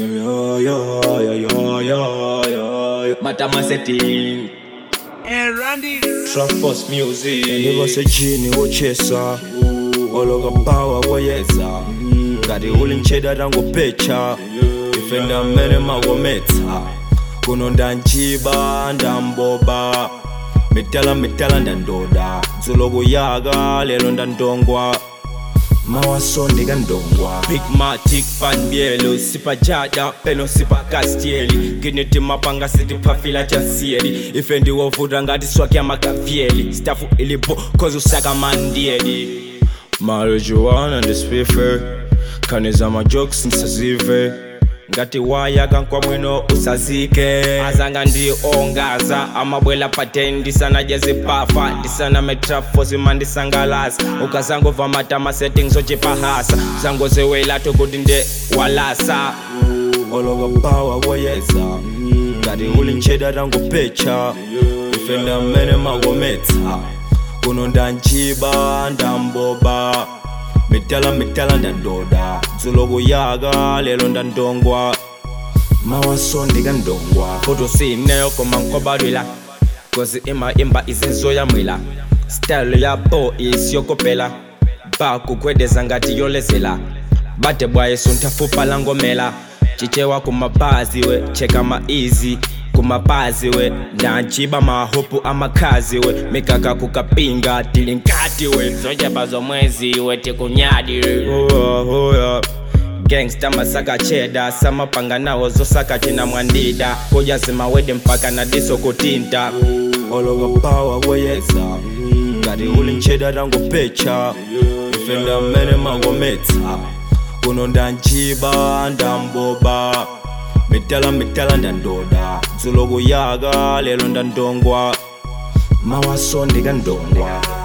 Yo, yo, yo, yo, yo, yo. Matama setting. And Randy. Trap Force Music. ndivasejini wochesa oloka pawa woyedza ngati uli ntcheda tangopecha ife ndamene makometsa kuno ndanjiba ndamboba mitala mitala ndandoda dzulo kuyaka lero ndandongwa mawaso ndikandongwa Big Matic Fan Bielo Sipa Jada Peno Sipa Castieli Giniti mapanga siti pafila cha sieli Ife ndiwovuta ngati swaki ya makavyeli Stafu ilipo kozi usaka mandieli marijuana ndisifife khaniza majokes nsazive ngati wayaka nkwamwino usazike azanga ndi ongaza amabwela paten ndisanaje zipafa ndisana metrafosi mandisangalasa ukazangova matama settings ochipahasa zangozewelatu kuti nde walasa oloka pawa woyedza ngati uli ntcheda tangopecha ife ndamene makometsa kuno ndanjiba ndamboba mitala mitala ndandoda dzulo kuyaka lero ndandongwa mawaso ndikandongwa futhi sineyo koma nkobadwila kozi ima-imba izinzoyamwila style yabo isiyokopela bakugwedeza ngati yolezela bade bwayesunthafupa langomela cicewa kumabazi we cheka ma-easy kumabazi we ndanjiba mahopu amakhazi we mikaka kukapinga tili nkati we zochepa zomwezi we tikunyadi we hoya hoya gangsta masaka cheda samapanga nawo zosaka tina mwandida kuja zimawede mpaka na diso kutinta oloka pawa woyedza ngati uli ntcheda tangopecha ife ndamene makometsa kuno ndanjiba ndamboba mitala mitala ndandoda dzulo kuyaka lero ndandongwa mawaso ndikandongwa